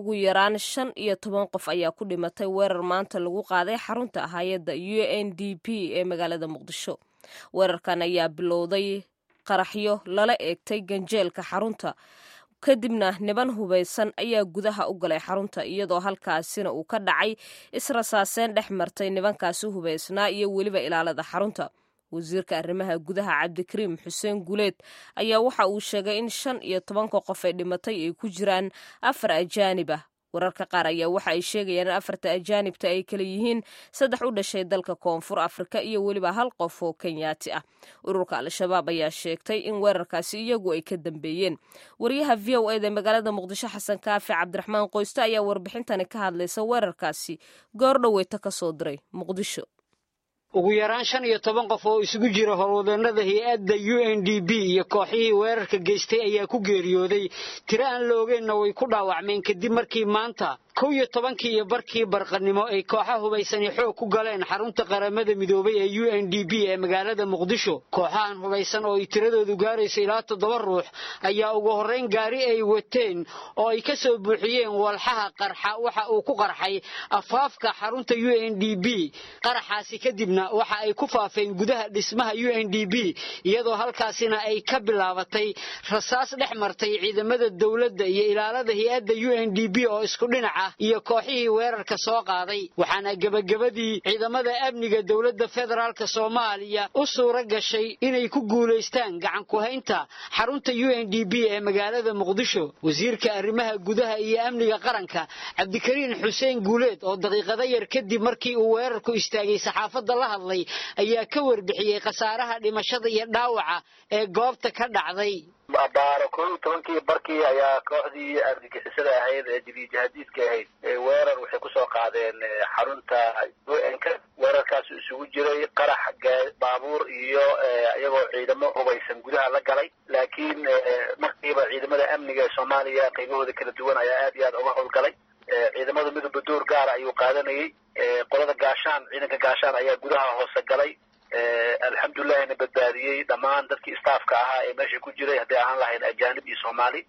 ugu yaraan shan iyo toban qof ayaa ku dhimatay weerar maanta lagu qaaday xarunta hay-adda u n d p ee magaalada muqdisho weerarkan ayaa bilowday qaraxyo lala eegtay ganjeelka xarunta kadibna niban hubaysan ayaa gudaha u galay xarunta iyadoo halkaasina uu ka dhacay israsaaseen dhex martay nibankaasi hubaysnaa iyo weliba ilaalada xarunta wasiirka arrimaha gudaha cabdikariim xuseen guleed ayaa waxa uu sheegay in shan iyo tobanka qof ee dhimatay ay ku jiraan afar ajaanib ah wararka qaar ayaa waxa ay sheegayaan in afarta ajaanibta ay kala yihiin saddex u dhashay dalka koonfur afrika iyo weliba hal qof oo kenyaati ah ururka al-shabaab ayaa sheegtay in weerarkaasi iyagu ay ka dambeeyeen wariyaha v o eda magaalada muqdisho xasan kaafi cabdiraxmaan qoyste ayaa warbixintani ka hadlaysa weerarkaasi goor dhoweyta ka soo diray muqdisho ugu yaraan shan iyo toban qof oo isugu jira howlwadeennada hay-adda u n d b iyo kooxihii weerarka geystay ayaa ku geeriyooday tiro aan la ogeenna way ku dhaawacmeen kadib markii maanta kow iyo tobankii iyo barkii barqanimo ay kooxa hubaysani xoog ku galeen xarunta qaramada midoobay ee u n d b ee magaalada muqdisho kooxahan hubaysan oo ay tiradoodu gaarayso ilaa toddoba ruux ayaa ugu horrayn gaari ay wateen oo ay ka soo buuxiyeen walxaha qarxa waxa uu ku qarxay afaafka xarunta u n d b qaraxaasi kadibna waxa ay ku faafeen gudaha dhismaha u n d b iyadoo halkaasina ay ka bilaabatay rasaas dhex martay ciidamada dowladda iyo ilaalada hay-adda u n d b oo isku dhinaca iyo kooxihii weerarka soo qaaday waxaana gebagabadii ciidamada amniga dowladda federaalka soomaaliya u suura gashay inay ku guulaystaan gacan ku-haynta xarunta u n d b ee magaalada muqdisho wasiirka arrimaha gudaha iyo amniga qaranka cabdikariin xuseen guuleed oo daqiiqado yar kadib markii uu weerarku istaagay saxaafadda la hadlay ayaa ka warbixiyey khasaaraha dhimashada iyo dhaawaca ee goobta ka dhacday baaro koo iyo tobankii barkii ayaa kooxdii argagixisada ahayd ee jadiijahadiidka ahayd weerar waxay kusoo qaadeen xarunta u n k weerarkaas isugu jiray qarax baabuur iyo iyagoo ciidamo hubaysan gudaha la galay laakiin markiiba ciidamada amniga ee soomaaliya qaybahooda kala duwan ayaa aad iyo aad uga howlgalay ciidamada midooba door gaara ayuu qaadanayay qolada gaashaan ciidanka gaashaan ayaa gudaha hoose galay alxamdulillahina badbaadiyey dhammaan dadkii staafka ahaa ee meesha ku jiray hadday ahaan lahayn ajaanib iyo soomaali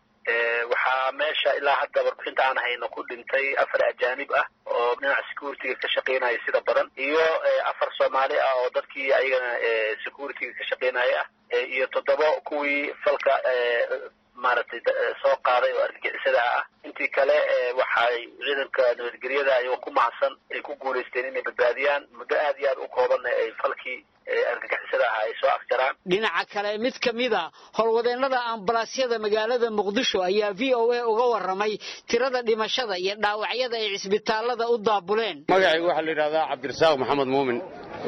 waxaa meesha ilaa hadda warbixinta aan hayno ku dhintay afar ajaanib ah oo dhinaca security-ga ka shaqaynaya sida badan iyo afar soomaali ah oo dadkii ayagana security-ga ka shaqaynaya ah iyo toddoba kuwii falka maaragtay soo qaaday oo argagixisada ah intii kale waxay ciidanka nabadgelyada ayagoo ku mahadsan ay ku guulaysteen inay badbaadiyaan muddo aad iyo aad u koobanna ay falkii argagixisada ah ay soo afjaraan dhinaca kale mid ka mida howlwadeennada ambalaasyada magaalada muqdisho ayaa v o a uga warramay tirada dhimashada iyo dhaawacyada ay cisbitaalada u daabuleen magacayga waxaa la yidhahdaa cabdirasaaq maxamed muumin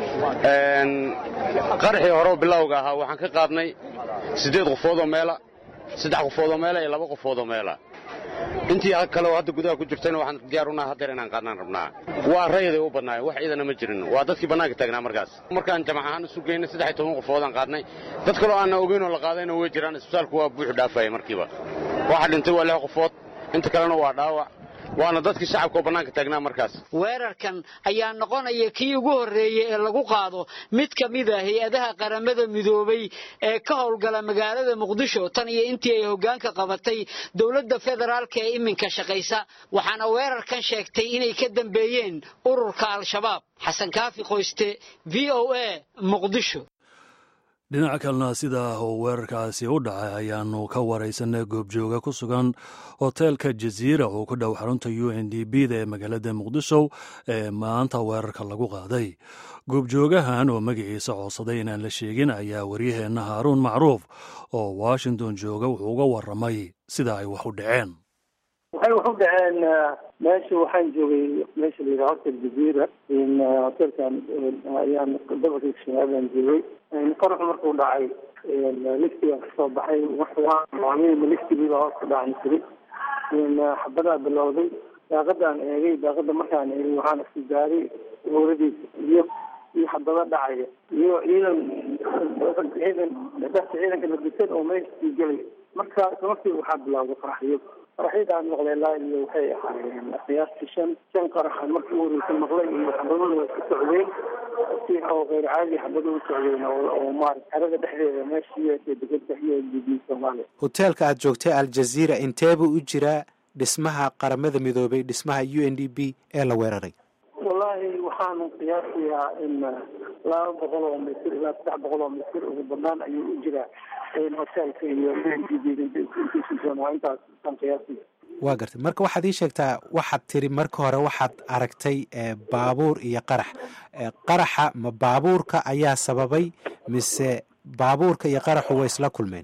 qaraxii hore bilowga ahaa waxaan ka qaadnay siddeed qofoodoo meela saddex qofoodoo meela iyo laba qofoodoo meela intii kale oo hadda gudaha ku jirtayna waxaan diyaar unaha haddeer inaan qaadnaan rabnaa waa rayaday u badnaayeen wax ciidana ma jirin waa dadkii bannaanka taagnaa markaas markaan jamac ahaan isu geynay saddex iyo toban qofoodaan qaadnay dad kaloo aanna ogeyn oo la qaadayna way jiraan isbitaalku waa buuxu dhaafaya markiiba waxa dhintay waa lix qofood inta kalena waa dhaawac waana dadkii shacabka oo bannaanka taagnaa markaas weerarkan ayaa noqonaya kii ugu horreeyey ee lagu qaado mid ka mid a hay-adaha qaramada midoobay ee ka howlgala magaalada muqdisho tan iyo intii ay hoggaanka qabatay dowladda federaalka ee iminka shaqaysa waxaana weerarkan sheegtay inay ka dambeeyeen ururka al-shabaab xasan kaafi qoyste v o a muqdisho dhinaca kalena sidaa oo weerarkaasi u dhacay ayaanu ka waraysanay goobjooga ku sugan hoteelka jaziira oo ku dhow xarunta u n d b da ee magaalada muqdisho ee maanta weerarka lagu qaaday goobjoogahan oo magaciisa codsaday inaan la sheegin ayaa waryaheenna haaruun macruuf oo washington jooga wuxuu uga warramay sida ay wax u dhaceen waxay wax u dhaceen meesha waxaan joogay meesha la yidhaha hotel jaziira hotelkan ayaan gobolka shabaabaan joogay qaraxu markuu dhacay liftigaan kasoo baxay waxwaamima liftigiiba hoos ka dhacan jiray xabadaa bilowday daaqadaan eegay daaqada markaan eegay waxaan isku gaaray howladiisa iyo iyo xabado dhacaya iyo ciidan ciidan dadka ciidanka ladisan oo meesha sii gelay marka markii waxaa bilowday qaraxyo qaraxyadaan maqlay laa iyo waxay ahaayeen qiyaastii shan shan qaraxan markii u horeysa maqlay iyo xabaduna way ku socdeen si oo keyr caadi xabada u socdeen oo maarata xerada dhexdeeda meesha iyo degada iyo db soomaaliya hoteelka aad joogtay aljaziira inteebuu u jiraa dhismaha qaramada midoobay dhismaha u n d b ee la weeraray wallaahi waxaanu qiyaasayaa in laba boqol oo mitir ilaa saddex boqol oo mitir ugu banaan ayuu u jiraa hoteelka iyo waa intaas aan qiyaasaya waa gartay marka waxaad ii sheegtaa waxaad tiri marka hore waxaad aragtay baabuur iyo qarax qaraxa ma baabuurka ayaa sababay mise baabuurka iyo qaraxu way isla kulmeen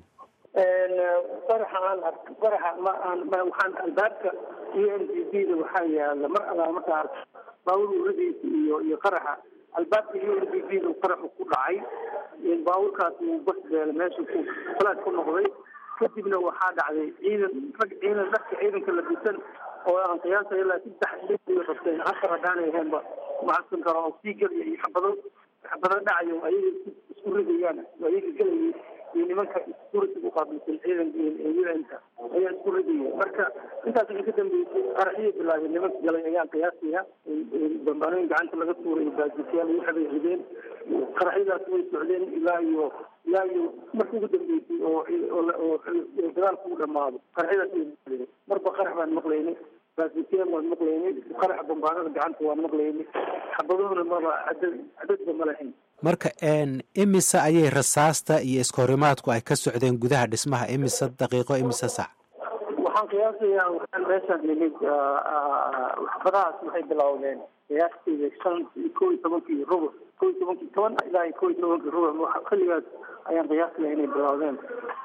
qaraxa aan ark qaraxa ma aan ma waxaan albaabka u n d b da waxaa yaala mar alaa markaa ark baabuur uradiisa iyo iyo qaraxa albaabka u n d b da qaraxu ku dhacay baabuurkaas uu bas beela meesha ku falaad ku noqday kadibna waxaa dhacday ciidan rag ciidan dharka ciidanka la bisan oo aan qiyaasay ilaa saddex iyo qabteen afar haddaanay ahaynba macadsan karo oo sii gelaya iyo xabado xabado dhacayo ayaga isku ridayaan ayaga gelayay iyo nimanka security u qaabilsan ciidanka un-ka ayaa isku ridaya marka intaas waxay ka dambeysay qaraxiyay bilaabeen nimanka galay ayaan qiyaasaya bambaanooyin gacanta laga tuuray baajisyaal waxbay rideen qaraxyadaas way socdeen ilaa iyo ilaa iyo marka ugu dambeysay oo oo dagaalku u dhamaado qaraxyadaas way socdeen marba qarax baan maqlaynay baasiteen waan maqlaynay qaraxa bambaanada gacanta waan maqlaynay xabaduhuna maba cadad cadadba ma lahayn marka imise ayay rasaasta iyo iskahorimaadku ay ka socdeen gudaha dhismaha imise daqiiqo imise sac waxaan qiyaasayaa waxaan meeshaan nimid waxbadahaas waxay bilowdeen qiyaastii shan kow iyo tobankii rubuc kow iyo tobankii toban ilaa iyo kow iyo tobankii rubuc xilligaas ayaan qiyaasaya inay bilowdeen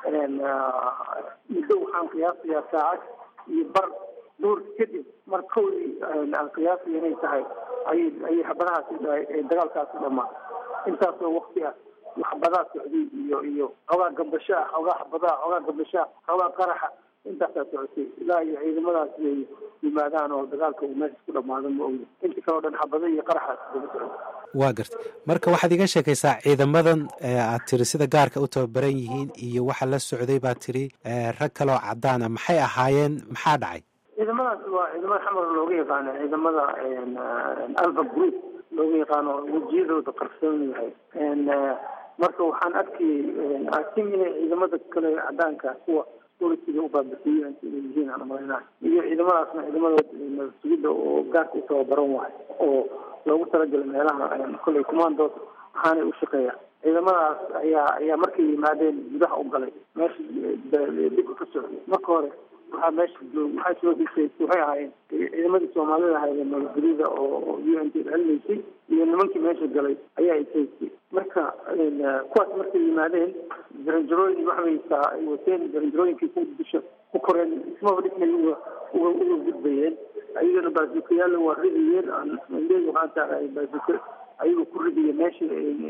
muddo waxaan qiyaasayaa saacad iyo bar duur kadib mar kowdii aan qiyaasaya inay tahay ayay ayay xabadahaasi dagaalkaasi dhamaa intaasoo wakti ah waxbadaa socday iyo iyo xoogaa gambasho ah xoogaa xabadaha xoogaa gambasho ah xoogaa qaraxa intaasaa socotay ilaa iyo ciidamadaas ay yimaadaan oo dagaalka uu meesha ku dhamaado ma ogi inta kaleo dhan xabado iyo qaraxaas daba socday waa gartay marka waxaad iga sheekaysaa ciidamadan aad tiri sida gaarka u tababaran yihiin iyo waxa la socday baad tiri rag kaleoo cadaan ah maxay ahaayeen maxaa dhacay ciidamadaas waa ciidamada xamar looga yaqaano ciidamada alfa group looga yaqaano wejiyadooda qarsoon yahay marka waxaan arkayay asim inay ciidamada kale cadaanka kuwa polisiga ubaabisiiyen inay yihiin aan umalaynaa iyo ciidamadaasna ciidamada sugidda oo gaarka u tababaran wahay oo loogu talagalay meelaha kolley commandos waxaanay u shaqeeya ciidamadaas ayaa ayaa markay yimaadeen gudaha u galay meesha dhibka ka socday marka hore waxaa meesha waxaa soo hisay waxay ahaayeen ciidamadii soomaalida ahaydee nabadgelyada oo u n t celinaysay iyo nimankii meesha galay ayaa isaysay marka kuwaas markay yimaadeen jaranjarooyin waxbaysaa ay wateen jaranjarooyinkii ku dusha ku koreen ismaba dhismay uga uga uga gudbayeen ayagana baasukayaalla waa ridayeen leey waxaan tahay baasuka ayagoo ku ridaya meesha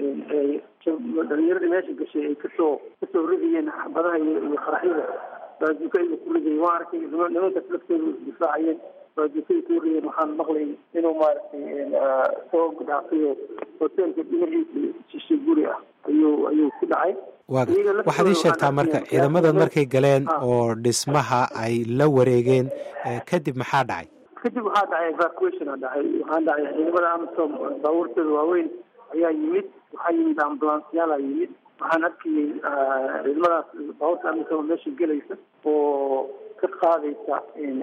dhalinyaradii meesha gashay ay kasoo kasoo ridayeen xabadaha iyo qaraxyada baajuka ayuu ku ridayay waan arkay nimankaas laftooda isdifaacayeen baajukaay ku ridayeen waxaan maqlay inuu maaragtay soo dhaafayo hoteelka dhinaciisa shishe guri ah ayuu ayuu ku dhacay waxaad ii sheegtaa marka ciidamadan markay galeen oo dhismaha ay la wareegeen kadib maxaa dhacay kadib waxaa dhacay evacuationa dhacay waxaa dhacay ciidamada amisom baabuurtooda waaweyn ayaa yimid waxaa yimid ambulansyaala yimid waxaan arkayay ciidamadaas baabuurta amisom meesha gelaysa oo ka qaadaysa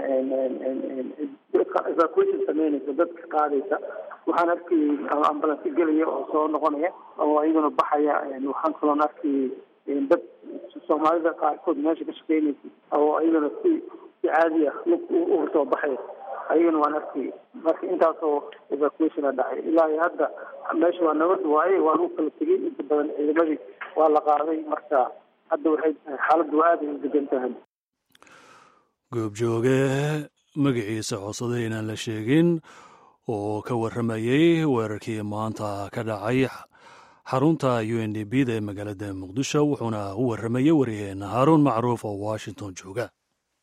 evacuation sameynaysa dad ka qaadaysa waxaan arkayay ambulansi gelaya oo soo noqonaya oo iyaguna baxaya waxaan kaloon arkayay dad soomaalida qaarkood meesha ka shaqeynaysa oo iyaguna si si caadi ah lug uga soo baxaya ayagana waan arkayay marka intaasoo evacuationa dhacay ilaa iyo hadda meesha waa nabad waaye waa lagu kala tegay inta badan ciidamadii waa la qaaday marka hadda waxay tahay xaaladdu aada ay u degan tahay goobjooge magaciisa codsada inaan la sheegin oo ka warramayey weerarkii maanta ka dhacay xarunta u n d b da ee magaalada muqdisho wuxuuna u warramayey waryaheena haaruun macruuf oo washington jooga